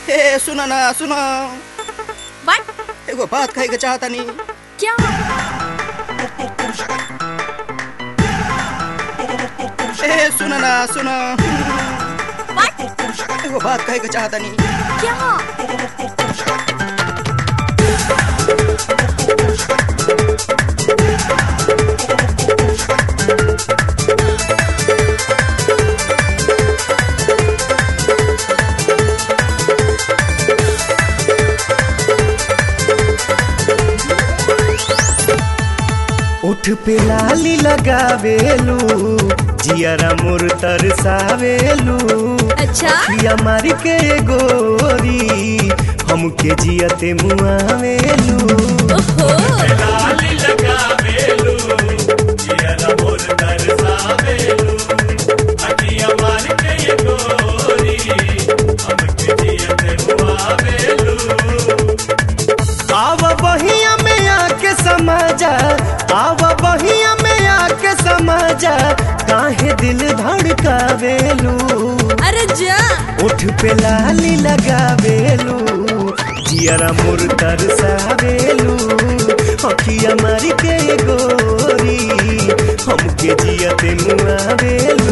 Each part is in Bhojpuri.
ए सुन ना सुन बट एगो बात कहे के चाहता नी क्या ए सुन ना सुन बट एगो बात कहे के चाहता नी क्या उठ पे लाली लगावेलू जियरा मोर तरसावेलू अच्छा पिया मारी के गोरी हमके जियते मुआवेलू ओहो लाली लगावेलू जियरा मोर तरसावेलू अखिया मारी के गोरी हमके जियते मुआवेलू आव बहिया में आके समाजा आव बहिया में आके समाजा काहे दिल धड़कावेलू अरे जा उठ पे लाली लगावेलू जियरा मोर तरसावेलू अखिया मारी के गोरी हमके जियते मुआवेलू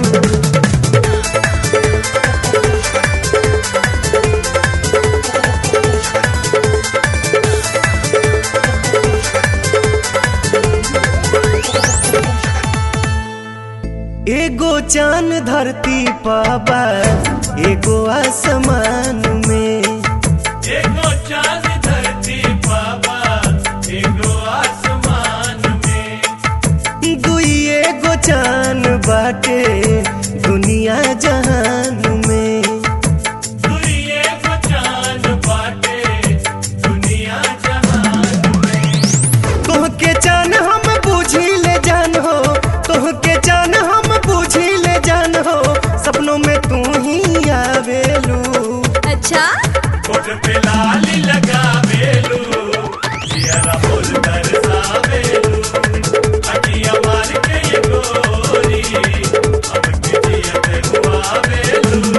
एगो चांद धरती पाबा एगो आसमान में एगो चांद धरती पाबा एगो आसमान में दुई एगो चांद बाटे दुनिया जहान में दुई एगो चांद बाटे दुनिया जहान तोहके जान हम बूझी ले जान हो तोहके जान हम बूझी ले जान हो सपनों में तू ही आवेलू अच्छा कोट पे लाली लगावेलू जियरा बोल तरसावेलू अखिया मार के ये गोरी हमके जियते मुआवेलू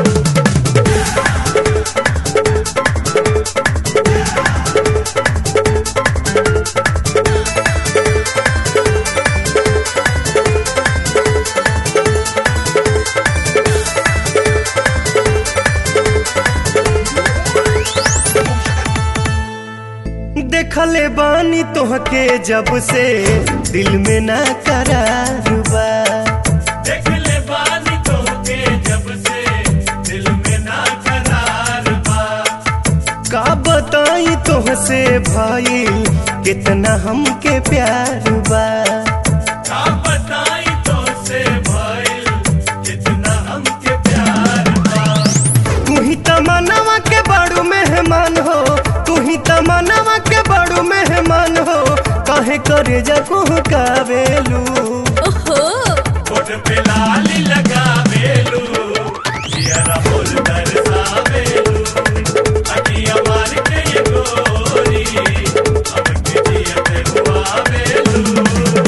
देखले बानी तोहके जब से दिल में ना करार बा देखले बानी तोहके जब से दिल में ना करार बा का बताई तोहसे भाई कितना हमके प्यार बा का बताई तोहसे भाई कितना हमके प्यार बा तू ही तमन्नावा के बड़ू मेहमान हो तू ही तमन्नावा के बड़ू मेहमान हो काहे करे जा कावेलू ओहो कोट पे लाली लगावेलू जियरा बोल तरसावेलू अखिया मार के ये गोरी हमके जियते मुआवेलू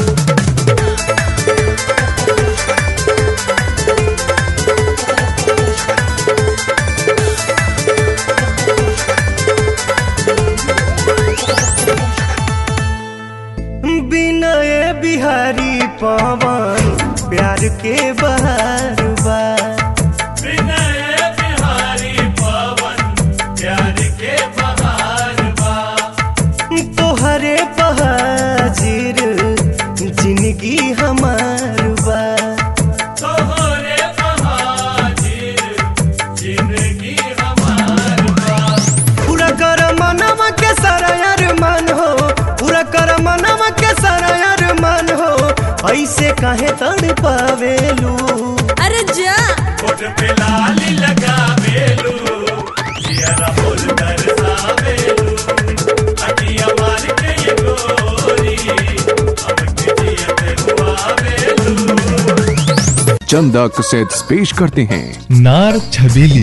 बिनय बिहारी पवन प्यार के बहार बा बिनय बिहारी पवन प्यार के बहार बा तोहरे बहाजिर जिंदगी हमार बा तोहरे बहाजिर जिंदगी हमार बा पूरा कर मनवा के सारा अरमान हो पूरा कर मनवा के सारा अरमान हो ऐसे काहे तड़ पावेलू अरे जा कोट पे लाली लगावेलू जियरा बोल तरसावेलू अखिया मार के ये गोरी हमके जियते मुआवेलू चंदा कैसेट्स पेश करते हैं नार छबीली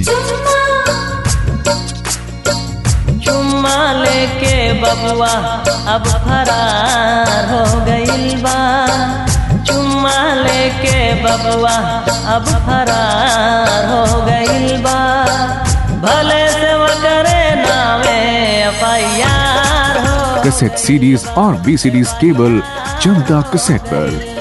चुम्मा लेके बबुआ अब फरार हो गइल बा चुम्मा लेके बबुआ अब फरार हो गइल बा भले से कैसेट सीडीज और वीसीडीज केवल चंदा कैसेट पर